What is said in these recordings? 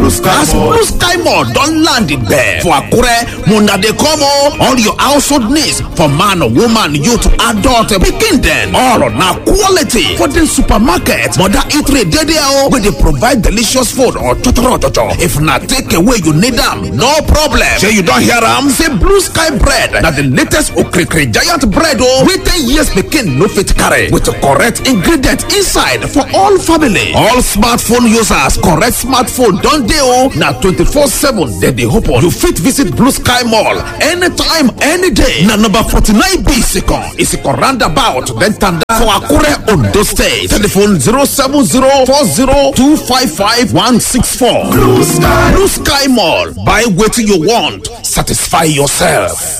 blue sky As Blue Sky Mall don land there for Akure, Muna dey come o. All your household needs for man, woman, youth, adult, pikin dem. All na quality for the supermarket. Mother eatery dey there o. wey dey provide delicious food or chochoro chocho. If na take away you need am, no problem. Shey you don hear am? Say Blue Sky bread na the latest okrikiri giant bread o. wey ten years pikin no fit carry with correct ingredient inside for all family. All smartphone users correct smartphone don dey o. Na twenty-four seven dem dey open. You fit visit Blue Sky Mall anytime, any day. Na number forty-nine B Isikan, Isikan roundabout, then tanda for Akure, Ondo State. Telephone zero seven zero four zero two five five one six four. blue sky. Blue Sky Mall. Buy wetin you want, satisfy yourself.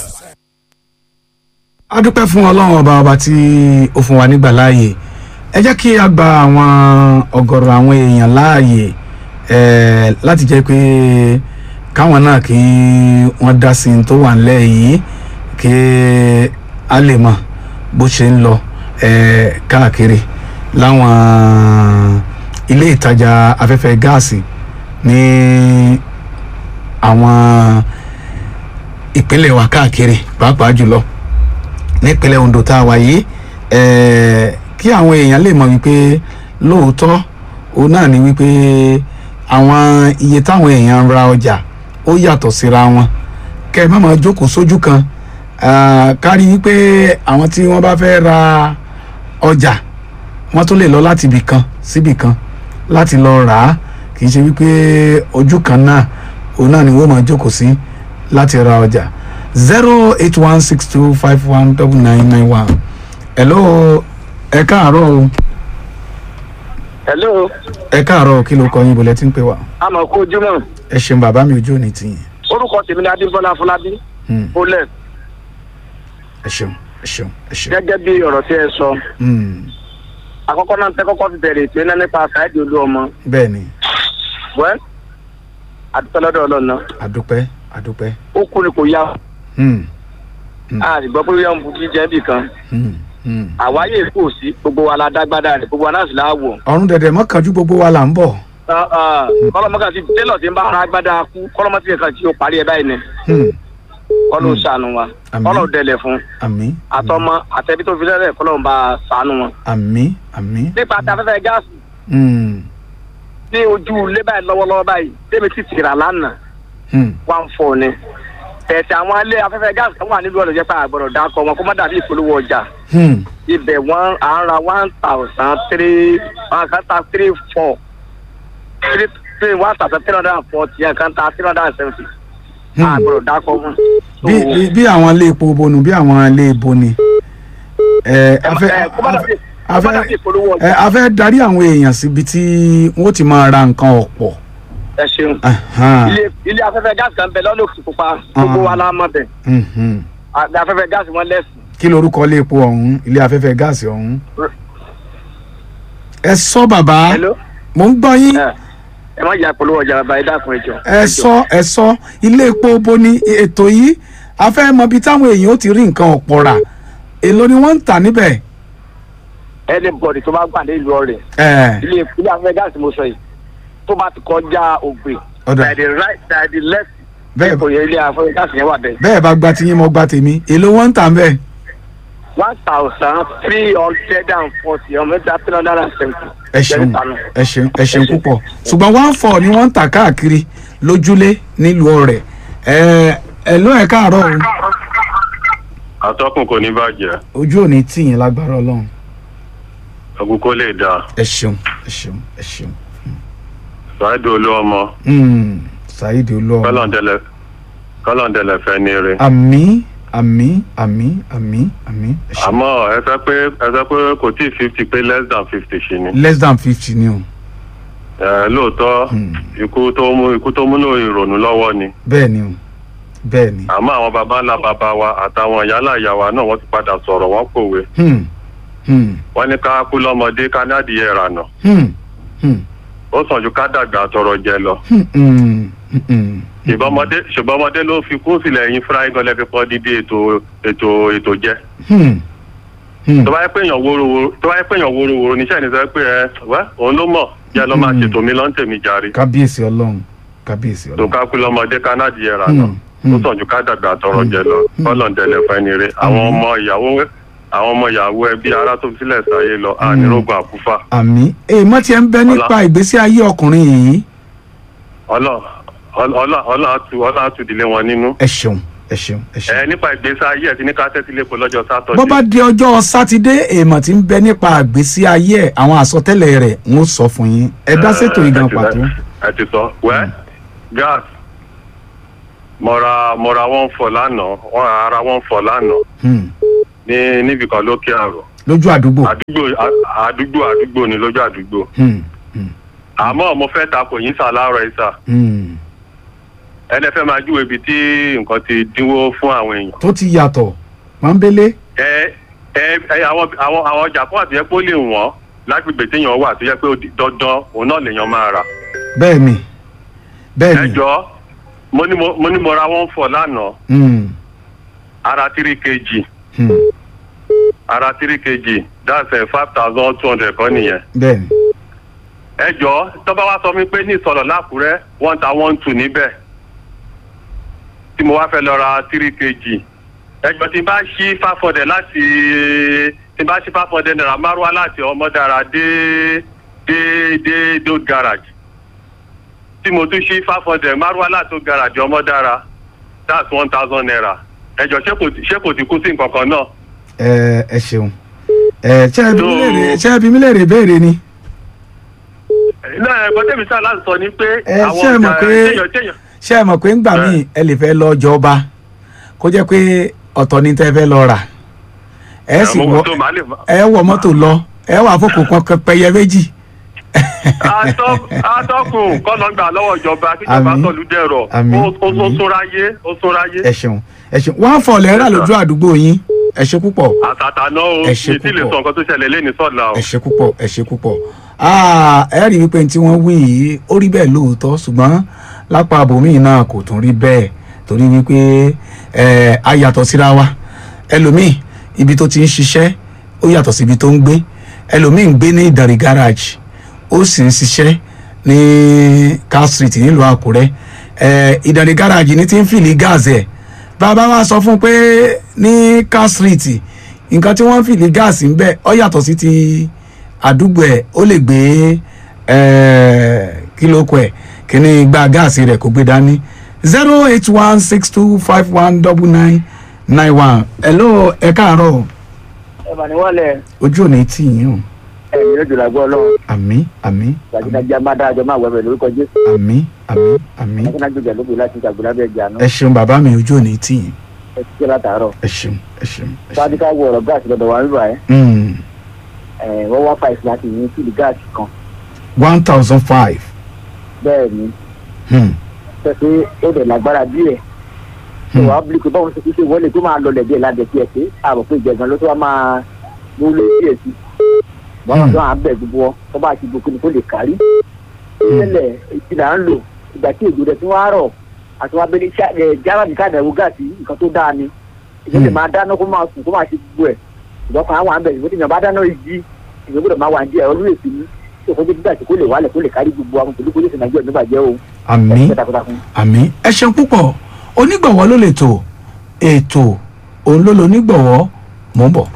a dúpẹ́ fún ọlọ́run ọba ọba tí ó fún wa nígbà láàyè ẹ jẹ́ kí a gba àwọn ọ̀gọ̀rọ̀ àwọn èèyàn láàyè eh, láti jẹ́ pé káwọn náà kí wọ́n dá sí i tó wà nílẹ̀ yìí kí a lè mọ̀ bó ṣe ń lọ eh, káàkiri láwọn ilé ìtajà afẹ́fẹ́ gáàsì ní àwọn ìpínlẹ̀ wa káàkiri pàápàá jùlọ nípínlẹ̀ Ondo tá a wà yìí ẹ̀ẹ́ kí àwọn èèyàn lè mọ̀ wípé lóòótọ́ òun náà ni wípé àwọn iye táwọn èèyàn ń ra ọjà ó yàtọ̀ síra wọn kẹ́ ẹ má máa jókòó sójú kan ah, kárí wípé àwọn tí wọ́n bá fẹ́ ra ọjà wọ́n tún lè lọ láti ibì kan síbì kan láti lọ rà á kì í ṣe wípé ojú kan náà òun náà ni wọ́n máa jókòó sí láti ra ọjà zero eight one six two five one double nine nine one hello ẹ káàárọ̀ o hello ẹ káàárọ̀ kí ló kọ yín bolẹ tí ń pè wá àmọ́ kó ojúmọ́ ẹ ṣeun bàbá mi ojú òní tiyín orúkọ tèmi ni adébọlá fọlábí Hmm, bolẹ ẹ ṣeun ẹ ṣeun ẹ ṣeun gẹ́gẹ́ bí ọ̀rọ̀ tí ẹ sọ Hmm, àkọ́kọ́ náà tẹ kọ́kọ́ fi bẹ̀rẹ̀ ètò iná nípa sáìdì olú ọmọ bẹ́ẹ̀ ni wẹ àdúpẹ́ lọ́dọ̀ Ọlọ́run náà àdúpẹ́ àdúpẹ́ ó kú ni kò yá Hmm, a sì gbọ́ pé yẹn ń bu jíjẹ bì kan hmm, hmm. àwáyé kò sí gbogbo wa la dágbádá rẹ gbogbo wa náà sì láwọ ọ̀run dẹ̀dẹ̀ mọ́kànjú gbogbo wa là ń bọ̀ kọlọmọkà ti tẹlọ tí ń bá ara agbádá kú kọlọmọtì yẹn kan tí ó parí ẹ báyìí ni Hmm, kọlọ ń sànù wa Àmín. kọlọ dẹlẹ fún àmín àtọmọ àtẹbí tó fi lẹlẹ kọlọ ń bá sànù wọn. àmín àmín nípa tí afẹ́fẹ́ gáàsì Hmm, ní ojú ilé báyìí lọ́wọ́lọ́wọ́ báyìí tèmi ti tìrà lánàá hmm, one four ni tẹ̀sí àwọn ilé afẹ́fẹ́ gáàsì kan wà nílùú ọ̀dọ̀ jẹ́ pé àgbọ̀dọ̀ dákọ̀ wọn kó má dàbí ìpolówó ọjà hmm. ibẹ̀ wọ́n à ń ra one thousand three one kan ta three four three three one thousand three hundred and forty yẹn kan ta three hundred and seventy Hmm. àgbọ̀dọ̀ dákọ̀ wọn. bí bí- bí àwọn ilé epo bonu bí àwọn ilé epo ni ẹ afẹ́ ẹ, kó má dàbí- kó má afẹ́ dàbí ìpolówó ẹ ọjà afẹ́ darí àwọn èèyàn síbi tí wọ́n ti máa ra nǹkan ọ̀pọ̀ ẹ ṣeun Ahan, ilé ilé afẹ́fẹ́ gáàsì kan bẹ lọ́nà Òkìtìpupa gbogbo wa la mọ̀ bẹ̀ mhm. àgbẹ̀ afẹ́fẹ́ gáàsì wọn lẹ́sìn. kí lorúkọ ilé epo ọ̀hún ilé afẹ́fẹ́ gáàsì ọ̀hún. ẹ sọ bàbá Hello? mò ń gbọ́ yín ẹ ẹ má jà ìpolówó ọjà bàbá ẹ dákun ẹ jọ. ẹ sọ ẹ sọ ilé epo bo ni ètò yìí a fẹ́ mọ ibi táwọn èèyàn ó ti rí nǹkan ọ̀pọ̀ rà èló ni wọ́n ń tà níbẹ̀. anybody tó bá gbà ní ìlú ọ̀rẹ́ ẹ ilé ilé afẹ́fẹ́ gáàsì mo sọ yìí tó bá ti kọjá ògbè Ọ̀dà. by the right by the left Bẹ́ẹ̀- ipò yẹn ilé afẹ́fẹ́ gáàsì yẹn wà bẹ́ẹ̀. bẹ́ẹ̀ bá gba tiyín mo gba tèmi èló wọ́n ń tà níbẹ̀. one thousand three hundred and forty ọmọ ẹgbẹ́ three hundred and seventy. ẹ ṣeun ẹ ṣeun ẹ ṣeun púpọ̀ ṣùgbọ́n one four ni wọ́n ń tà káàkiri lójúlé nílùú ọ̀rẹ́ ẹ ẹ ló ẹ káàárọ̀ o atọ́kùn kò ní bàjẹ́ ojú ò ní tìyín lágbára ọlọ́run ogun kó lè dáa ẹ ṣeun ẹ ṣeun ẹ ṣeun ṣáàdù olú ọmọ Mm, saheed olúwa kọ́lọ̀ndẹ̀lẹ̀ kọ́lọ̀ndẹ̀lẹ̀ fẹ́ ní ire. àmì àmì àmì àmì àmì ẹ ṣeun àmọ́ ẹ fẹ́ pé ẹ fẹ́ pé kò tí ì fifty pé less than fifty ṣì ni. less than fifty ni o ẹ lóòótọ́ ikú tó mú ikú tó múnú ìrònú lọ́wọ́ ni. bẹ́ẹ̀ ni o bẹ́ẹ̀ ni àmọ́ àwọn baba ńlá baba wa àtàwọn ìyálà ìyá wa náà wọ́n ti padà sọ̀rọ̀ wọ́n pòwe. Hmm, hmm, wọ́n ní ká kú lọ́mọdé ká ní adìyẹ ìrànà. hmm, hmm, ó sàn ju ká dàgbà àtọrọ jẹ lọ. hmm, hmm, hmm, hmm. ṣùgbọ́n ọmọdé ṣùgbọ́n ọmọdé ló fi kún sílẹ̀ yín fúráì gan lẹ́fi pọ́ dídí ètò ètò ètò jẹ́. Hmm, hmm. tó bá yẹ pé èèyàn wórówóró tó bá yẹ pé èèyàn wórówóró níṣẹ́ ní sọ pé ẹ wẹ́ òun ló mọ̀ jẹ́ ló máa Mm. ṣètò mi lọ́n tèmi jàre. kábíyèsí ọlọ́run kábíyèsí tó ọlọ́run ká kú lọ́mọdé kánádì yẹra Hmm, náà hmm. ó sàn ju ká dàgbà tọrọ jẹ lọ kọ́lọ̀ ń dẹlẹ̀ fẹ́ ni re àwọn ọmọ ìyàwó àwọn ọmọ ìyàwó ẹbí ará tó fi sílẹ̀ sáyé lọ ànírógùn àkúfà àmì èèmọ̀ tí ẹ ń bẹ nípa ìgbésí ayé ọkùnrin yìí ọlọ́ ọlọ́ ọlọ́ àtú ọlọ́ àtú ìdílé wọn nínú. ẹ ṣeun ẹ ṣeun ẹ ṣeun. ẹ nípa ìgbésí ayé ẹ ti ní ká tẹ́tí lẹ́kọ̀ọ́ lọ́jọ́ sátọ̀dé. bó bá di ọjọ́ sátidé èèmọ̀ tí ń bẹ nípa ìgbésí ayé ẹ̀ àwọn àsọtẹ́lẹ̀ rẹ̀ ń ó sọ fún yín ẹ dá sétò ìgan ẹ ti- pàtó. ẹ ti sọ wẹ́ gas mo ra mo ra one four lánàá wọ́n ara one four lánàá Hmm. ní níbi kan lókè àrò lójú àdúgbò. àdúgbò à- àdúgbò àdúgbò ni lójú àdúgbò Hmm. Hmm. àmọ́ mo fẹ́ takò yín sá láàárọ̀ yìí sá Hmm. ẹni fẹ́ máa júwe ibi tí nǹkan ti dínwó fún àwọn èèyàn. tó ti yàtọ̀ pọ́nbélé. ẹ ẹ ẹ àwọn àwọn àwọn ọjà fún àtúnyẹ pé ó lè wọ́n lágbègbè téèyàn wà tó yẹ pé ó di dandan òun náà lèèyàn máa rà. bẹ́ẹ̀ ni bẹ́ẹ̀ ẹ ni. jọ mo ní mo mo ní mo ra one four lánàá Hmm. ara three kg Hmm. ara three kg that's five thousand two hundred kan nìyẹn. bẹ́ẹ̀ ni. ẹ jọ tọ́ba wa sọ mi pé ní ìsọ̀rọ̀ lákùrẹ́ one ta one two níbẹ̀ tí mo wá fẹ́ lọ ra three kg ẹ jọ tí n bá ṣí five hundred láti tí n bá ṣí five hundred naira márùwá láti ọmọdára dé dé dé dé old garage tí mo tún ṣí five hundred márùwá láti old garage ọmọdára that's one thousand naira ẹ jọ ṣé kò tí- ṣé kò ti kú sí nǹkan kan náà. ẹ ẹ ṣeun. ẹ ṣé ẹ bí mi So- léèrè ṣé ẹ bí mi léèrè béèrè ni. náà ẹ̀gbọ́n tẹ̀mí sáà láti sọ ni pé Ẹ ṣé ẹ mọ̀ pé- téèyàn téèyàn ṣé ẹ mọ̀ pé ńgbà Ẹ. míì ẹ lè fẹ́ lọ jọba kó jẹ́ pé ọ̀tọ̀ ni tẹ́ fẹ́ lọ rà ẹ sì Ẹ, mo wọ mọ̀ tó, màá lè- ẹ wọ mọ́tò lọ ẹ wà fòkò kan pẹyẹ méjì. Atọ́- atọ́kùn kọ́nà gbà lọ́wọ́ ìjọba kíjọba Àmín. sọ̀lú dẹ̀rọ̀ Àmín. ó ó- ó Àmín. súnráyé ó súnráyé ẹ ṣeun ẹ ṣeun wọn fọ lẹ́rà lójú àdúgbò yín ẹ ṣe púpọ̀ àtàtà náà ó Ẹ ṣé mi tí lè púpọ̀. sọ nǹkan tó ṣẹlẹ̀ lẹ́ni sọ̀la o. ẹ ṣe púpọ̀ ẹ ṣe púpọ̀ Ah, ẹ rí wípé tí wọ́n wí yìí ó rí bẹ́ẹ̀ lóòótọ́ ṣùgbọ́n lápá abòmíì náà kò tún rí bẹ́ẹ̀ torí wípé ẹ a yàtọ̀ síra wa ẹlòmíì ibi tó ti ń ṣiṣẹ́ ó yàtọ̀ sí ibi tó ń gbé ẹlòmíì ń gbé ní ìdàrí garage ó sì ń ṣiṣẹ́ ní car street nílùú àkúrẹ́ ẹ ìdàrí garage ní ti ń fìlì gáàsì ẹ̀ bàbá wa sọ fún un pé ní car street nǹkan tí wọ́n ń fìlì gáàsì ń bẹ̀ ó yàtọ̀ sí ti àdúgbò ẹ̀ ó lè gbé kí ló kọ ẹ̀ kí ni gba gáàsì rẹ̀ kó gbé dání zero eight one six two five one double nine nine one hello ẹ káàárọ̀ ẹ mà ní wọ́n lẹ̀ ojú ò ní tì yín o ẹ̀mí lójú làgbọ́ ọlọ́run àmí àmí gbajúgbajà má dáa jọ máa wẹ̀ bẹ̀ lórúkọ jésù àmí àmí àmí ẹ̀kúnná gbèjà lóbi láti ìjàgbọ́n lábẹ́ ẹ̀jẹ̀ àná ẹ ṣeun bàbá mi ojú ò ní tì yín ẹ ti jẹ́ látàárọ̀ ẹ ṣeun ẹ ṣeun ẹ ṣeun. fáwọn ká wọ ọ̀rọ̀ gáàsì lọ́dọ̀ wa nígbà ẹ̀ Mm, wọ́n wá fàìsì láti yín fìdí gáàsì kan one thousand five. bẹ́ẹ̀ ni Hmm. pẹ̀sẹ̀ ó dẹ̀ lágbára díẹ̀ tó wàá bí pé báwọn ṣe fi ṣe wọlé tó máa lọlẹ̀ díẹ̀ ládẹ̀ tiẹ̀ sí àbọ̀ pé ìjẹ̀gàn ló tó wá máa mú lé díẹ̀ sí bọ́lá tó à ń bẹ̀ gbogbo wọn tó bá ti gbogbo ni kó lè kárí tẹ́lẹ̀ ìtìlá ń lò ìgbà tí èdè rẹ̀ tí wọ́n á rọ̀ àti wọ́n abẹ́lé járábì káàdà ẹ̀wò gáàsì nǹkan tó dáa ni ìjọba máa dáná kó máa sùn kó máa ṣe gbogbo ẹ̀ ìjọba kan á wà ń bẹ̀ ìwé tí ìjọba dáná igi ìwé gbọ́dọ̀ máa wà ń díẹ̀ ọdún èsì ní tí òfin gbígbà tí kò lè wálẹ̀ kó lè kárí gbogbo àwọn pẹ̀lú pólísì nàìjíríà nígbà jẹ́ o àmì ẹ̀ takuntakun. àmì ẹ ṣeun púpọ̀ onígbọ̀wọ́ ló lè tò ètò òun ló lo onígbọ̀wọ́ mò ń bọ̀.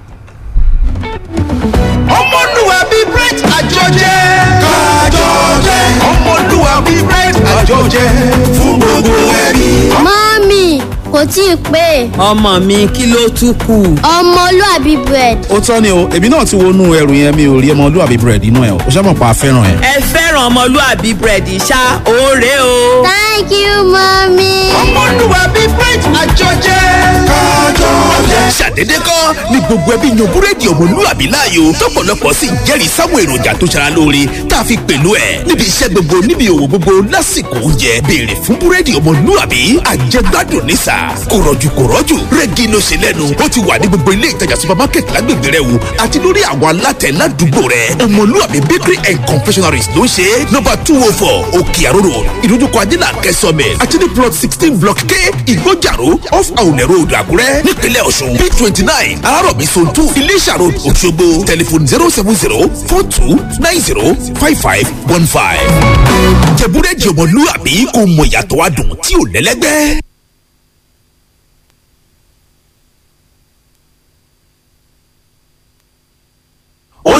ọmọlúwa bíi bright àjọjẹ. kájọjẹ. ọmọlúwa bíi bright àjọjẹ. fún gbogbo ẹbí. mọ́mì kò tí ì pé ọmọ mi kí ló tún kù. ọmọlúàbí bread ó tọ́ ni o èmi náà ti wọnú ẹrù yẹn mi ò rí ọmọlúwàbí búrẹ́dì inú ẹ̀ o ó sábà pa fẹ́ràn ẹ̀. ẹ fẹ́ràn ọmọlúàbí búrẹ́dì ṣá òórè o. thank you mọ́mì. ọmọlúwa bíi bright àjọjẹ. kájọjẹ. ṣàdédé kọ́ ni gbogbo ẹbí yan búrẹ́dì ọmọlúwàbí láàyò tọ́pọ̀lọpọ̀ sì ń jẹ́rìí sáwọn èròjà tó ṣara lóore tá a fi pẹ̀lú ẹ̀ níbi iṣẹ́ gbogbo níbi òwò gbogbo lásìkò oúnjẹ béèrè fún búrẹ́dì ọmọlúwàbí àjẹgbádùn nísà kò rọ̀jù kò rọ̀jù rẹ́gí ló ṣe lẹ́nu ó ti wà ní gbogbo ilé ìtajà supermarket lágbègbè rẹ wò àti lórí àwọn alátẹ ládùúgbò rẹ ọmọlúwàbí bakery and confectionaries ló ń ṣe ṣe nọ́mbà two oh four òkè àrórò ìdójúkọ ajílà kẹsànmẹ àtúndì plot sixteen block k ìgbójàró off àwùlẹ̀ road àkúrẹ́ nípínlẹ̀ ọ̀ṣun p twenty nine arárọ̀mí zone two iléṣà road òṣogbo tẹlifon zero seven zero four two nine zero five five one five. jẹ̀búrẹ́jì ọmọlúwàbí kò mọ ìyàtọ̀ adùn tí ò lẹ́lẹ́gbẹ́.